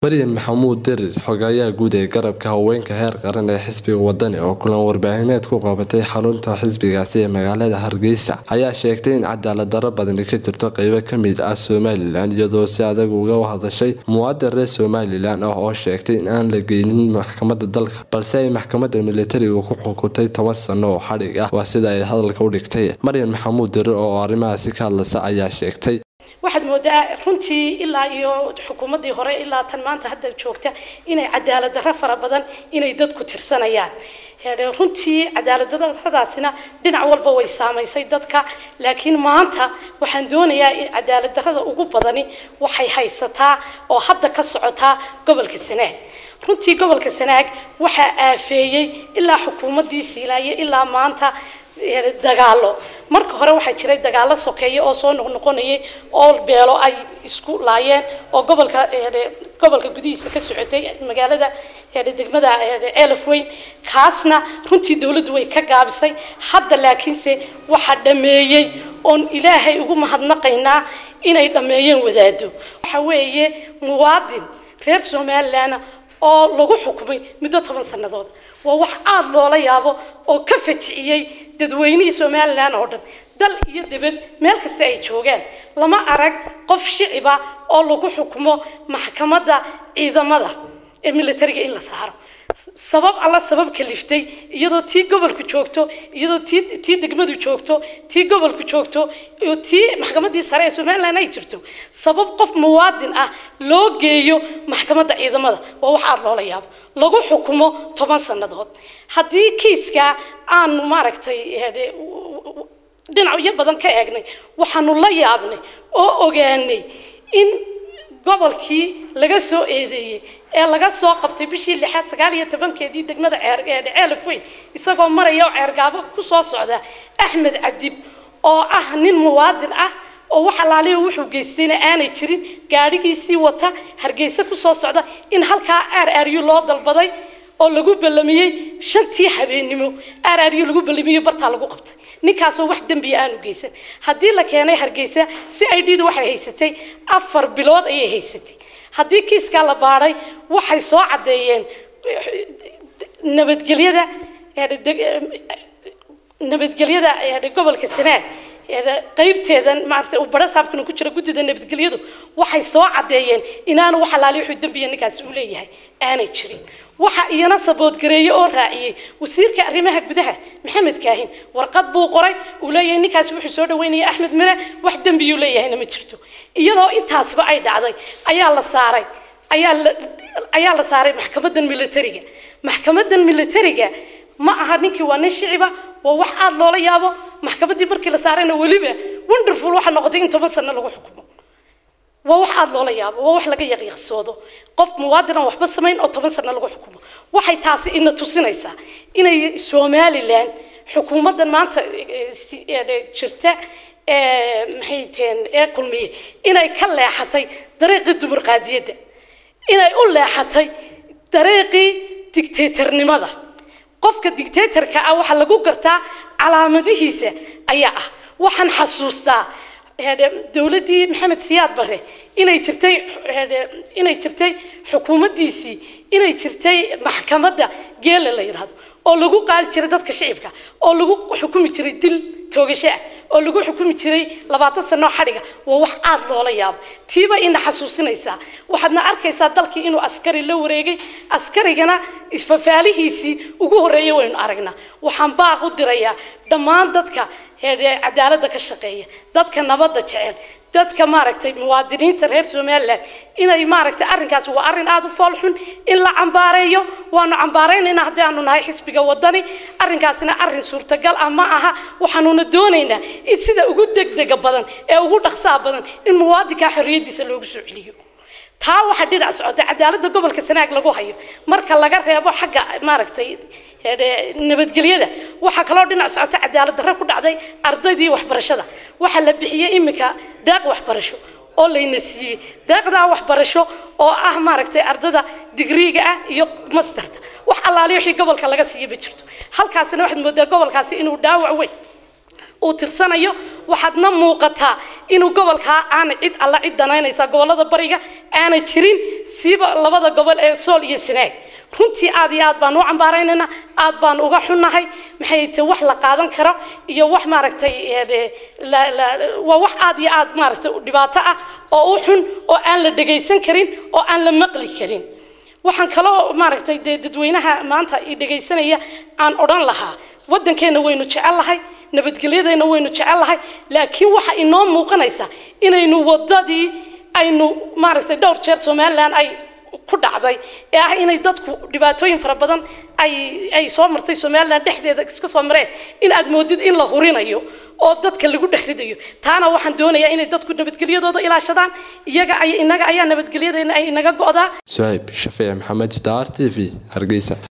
maryan maxamuud dirir xogayaha guud ee garabka haweenka heer qaran ee xisbiga wadani oo kulan warbaahineed ku qabatay xarunta xisbigaasi ee magaalada hargeysa ayaa sheegtay in cadaalad darro badani ka jirto qeybo kamid ah somalilan iyadoo si adag uga hadashay muwaadin reer somalilan ah oo sheegtay in aan la geynin maxkamada dalka balse ay maxkamada militariga ku xukuntay toban sano oo xadhig ah waa sida ay hadalka u dhigtay maryan maxamuud dirir oo arrimahaasi ka hadlaysa ayaa sheegtay waxaad moodaa runtii ilaa iyo xukuumaddii hore ilaa tan maanta hadda joogta inay cadaalad darro fara badan inay dadku tirsanayaan runtii cadaalad darradaasina dhinac walba way saamaysay dadka laakiin maanta waxaan doonayaa in cadaalad darrada ugu badani waxay haysataa oo hadda ka socotaa gobolka sanaag runtii gobolka sanaag waxaa aafeeyey ilaa xukuumaddii siilaaye ilaa maanta dagaalo marka hore waxaa jiray dagaalo sokeeye oo soo noqnoqonayay oo beelo ay isku laayeen oo gobolka gobolka gudihiisa ka socotay magaalada degmada ceelaf weyn kaasna runtii dowladdu way ka gaabisay hadda laakiinse waxaa dhameeyey oon ilaahay ugu mahadnaqaynaa inay dhameeyeen wadaado waxa weeye muwaadin reer somalilan oo lagu xukumay muddo toban sannadood waa wax aada loola yaabo oo ka fajiciyey dadweynihii somalilan oo dhan dal iyo dibad meel kasta ay joogaan lama arag qof shiciba oo lagu xukumo maxkamadda ciidamada ee militariga in la saaro sabab alla sabab kaliftay iyadoo tii gobolku joogto iyadoo tii tii degmadu joogto tii gobolku joogto iyo tii maxkamaddii sare ee somalilan ay jirto sabab qof muwaadin ah loo geeyo maxkamadda ciidamada waa wax aada loola yaabo lagu xukumo toban sannadood haddii kiiska aanu maaragtay dhinacyo badan ka eegnay waxaanu la yaabnay oo ogaanay in gobolkii laga soo eedeeyey ee laga soo qabtay bishii lixaad sagaal iyo tobankeedii degmada ceelaf weyn isagoo maraya oo ceergaabo ku soo socda axmed cadib oo ah nin muwaadin ah oo wax alaaliya wuxuu geystayna aanay jirin gaadhigiisii wata hargeysa ku soo socda in halkaa aar aaryu loo dalbaday oo lagu ballamiyey shantii habeennimo aar aaryu lagu ballamiyey bartaa lagu qabtay ninkaasoo wax dembiya aanu geysan haddii la keenay hargeysa si i d da waxay haysatay afar bilood ayay haysatay haddii kiiskaa la baadhay waxay soo caddeeyeen nabadgelyada nabadgelyada gobolka sanaag qaybteedan maaragtay uu bara saabkana ku jira guddida nabadgelyadu waxay soo caddeeyeen inaanu wax alaali wuxuu dembiya ninkaasi uu leeyahay aanay jirin waxa iyana saboodgareeye oo raaciyey wasiirka arrimaha gudaha maxamed kaahin warqad buu qoray uu leeyahay ninkaasi wuxuu soo dhaweynaya axmed mire wax dembiyuu leeyahayna ma jirto iyadoo intaasba ay dhacday ayaa la saaray ayaa la ayaa la saaray maxkamadan militariga maxkamadan militariga ma aha ninkii waa nin shiciba waa wax aada loola yaabo maxkamaddii markii la saarayna weliba wonderful waxa noqotay in toban sano lagu xukumo waa wax aada loola yaabo waa wax laga yaqiiqsoodo qof muwaadin aan waxba samayn oo toban sano lagu xukumo waxay taasi ina tusinaysaa inay somalilan xukuumaddan maanta jirta maxay teen ee kulmiye inay ka leexatay dariiqii dumurqaadiyadda inay u leexatay dariiqii dictatornimada qofka dictatorka ah waxaa lagu gartaa calaamadihiisa ayaa ah waxaan xasuustaa dowladdii maxamed siyaad bare inay jirtay inay jirtay xukuumaddiisii inay jirtay maxkamadda geela la yidhaahdo oo lagu qaali jiray dadka shicibka oo lagu xukumi jiray dil toogasho ah oo lagu xukumi jiray labaatan sano xadhiga waa wax aada loola yaabo tiiba ina xasuusinaysaa waxaadna arkaysaa dalkii inuu askari la wareegay askarigana isfafaalihiisii ugu horreeyay waynu aragnaa waxaan baaq u dirayaa dhammaan dadka cadaaladda ka shaqeeya dadka nabadda jecel dadka maaragtay muwaadiniinta reer somalilan inay maaragtay arrinkaasi waa arrin aada u foolxun in la cambaareeyo waanu cambaaraynayna haddii aanu nahay xisbiga wadani arrinkaasina arrin suurtagal ah ma aha waxaanuna doonaynaa in sida ugu degdega badan ee ugu dhaqsaha badan in muwaadinkaa xorriyaddiisa loogu soo celiyo taa waxaa dhinac socota cadaaladda gobolka sanaag lagu hayo marka laga reebo xagga maaragtay nabadgelyada waxaa kaloo dhinac socota cadaalad darro ku dhacday ardaydii waxbarashada waxaa la bixiyey iminka daaq waxbarasho oo layna siiyey daaqdaa waxbarasho oo ah maaragtay ardada digriiga ah iyo masterta wax allaaliyo wixii gobolka laga siiya ma jirto halkaasina waxaad moodaa gobolkaasi inuu dhaawac weyn uu tirsanayo waxaadna muuqataa inuu gobolkaa aana cid alla cid danaynaysa gobolada bariga aanay jirin siiba labada gobol ee sool iyo sanaag runtii aad iyo aad baan u cambaaraynaynaa aad baan uga xunnahay maxay tahay wax la qaadan karo iyo wax maaragtay waa wax aad iyo aad maaragtay dhibaato ah oo u xun oo aan la dhegaysan karin oo aan la maqli karin waxaan kaloo maaragtay dee dadweynaha maanta i dhegaysanaya aan odhan lahaa waddankeenna waynu jecellahay nabadgelyadeenna waynu jecellahay laakiin waxa inoo muuqanaysa inaynu waddadii aynu maaragtay dhowr jeer somalilan ay ku dhacday ee ah inay dadku dhibaatooyin fara badan ay ay soo martay somalilan dhexdeeda iska soo mareen in aad moodid in la hurinayo oo dadka lagu dhex ridayo taana waxaan doonayaa inay dadku nabadgelyadooda ilaashadaan iyaga ay inaga ayaa nabadgelyadeena ay inaga go'daa suhayb shafiic maxamed star t v hargeysa